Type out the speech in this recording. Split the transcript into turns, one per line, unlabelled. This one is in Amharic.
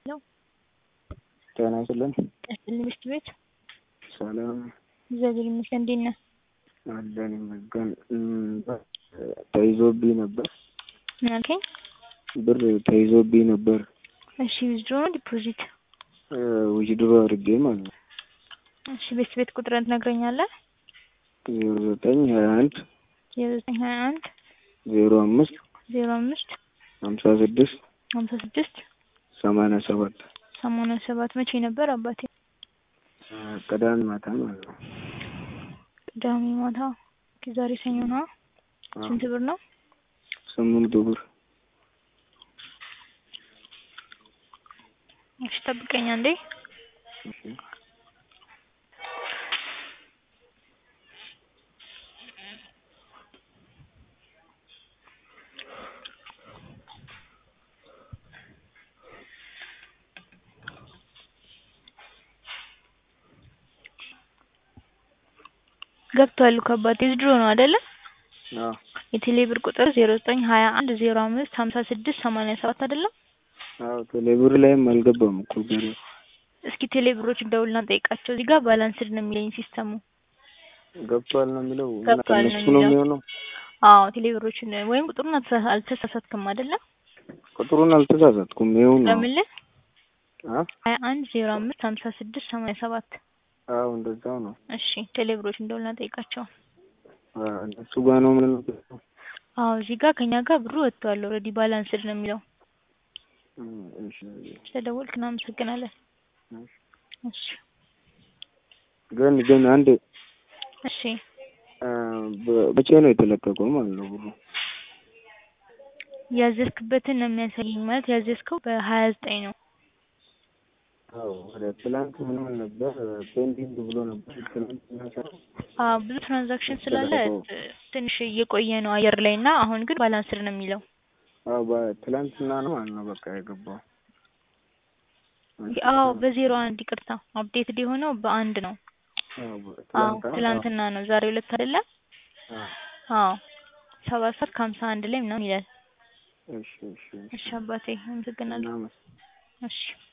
ጤና ይስጥልን።
ቀጥል ሚስት ቤት
ሰላም
እግዚአብሔር ይመስገን። እንዴት ነህ?
አለን ይመስገን። ተይዞብኝ ነበር
ምን አልከኝ?
ብር ተይዞብኝ ነበር
እሺ ዊዝድሮ ነው ዲፖዚት?
ዊዝድሮ አድርጌ ማለት ነው።
እሺ ቤት ቤት ቁጥርን ትነግረኛለህ?
ዜሮ ዘጠኝ ሀያ አንድ
ዜሮ ዘጠኝ ሀያ አንድ
ዜሮ አምስት
ዜሮ አምስት
ሀምሳ ስድስት
ሀምሳ ስድስት
ሰማንያ ሰባት
ሰማንያ ሰባት መቼ ነበር አባቴ?
ቅዳሜ ማታ ማለት ነው።
ቅዳሜ ማታ። ኦኬ፣ ዛሬ ሰኞ ነው። ስንት ብር ነው?
ስምንት ብር
እሺ ጠብቀኝ አንዴ። ገብቷል እኮ አባቴ ዊዝድሮ ነው አይደለ?
አዎ
የቴሌ ብር ቁጥር ዜሮ ዘጠኝ ሀያ አንድ ዜሮ አምስት ሀምሳ ስድስት ሰማንያ ሰባት አይደለም?
አዎ ቴሌብር ላይም አልገባም እኮ ገና።
እስኪ ቴሌ ብሮችን ደውልና ጠይቃቸው። እዚህ ጋር ባላንስድ ነው የሚለኝ ሲስተሙ።
ገብቷል ነው የሚለው እና
ገብቷል ነው
ከእነሱ ነው
የሚለው።
የሚሆነው።
አዎ ቴሌ ብሮችን ወይም ቁጥሩን አልተሳ- አልተሳሳትክም አይደለ?
ቁጥሩን አልተሳሳትኩም። ይኸው ነው።
ለምልህ
አ
ሀያ አንድ ዜሮ አምስት ሀምሳ ስድስት ሰማንያ ሰባት
አዎ እንደዛው ነው።
እሺ ቴሌ ብሮችን ደውልና ጠይቃቸው።
አ እነሱ ጋር ነው ምን
አዎ እዚህ ጋር ከኛ ጋር ብሩ ወጥቷል ኦልሬዲ ባላንስድ ነው የሚለው።
እሺ
ስለደወልክ እናመሰግናለን።
እሺ።
እሺ
ግን ግን አንድ
እሺ
አ በ- መቼ ነው የተለቀቀው ማለት ነው ብሩ?
ያዘዝክበትን ነው የሚያሳየኝ። ማለት ያዘዝከው በሀያ ዘጠኝ ነው።
አዎ ወደ ትላንት ምንም ነበር ፔንዲንግ ብሎ ነበር። ትላንት
አዎ ብዙ ትራንዛክሽን ስላለ
ተደረገው።
ት- ትንሽ እየቆየ ነው አየር ላይ እና አሁን ግን ባላንስድ ነው የሚለው።
አዎ በትላንትና ነው ማለት ነው በቃ የገባው።
አዎ በዜሮ አንድ ይቅርታ፣ አፕዴትድ የሆነው በአንድ ነው።
አዎ
አዎ
ትላንት
ትላንትና ነው። ዛሬ ሁለት አይደለም?
አዎ
አዎ ሰባት ሰዓት ከሀምሳ አንድ ላይ ምናምን ይላል።
እሺ እሺ
እሺ አባቴ አመሰግናለሁ።
እናመስ
እሺ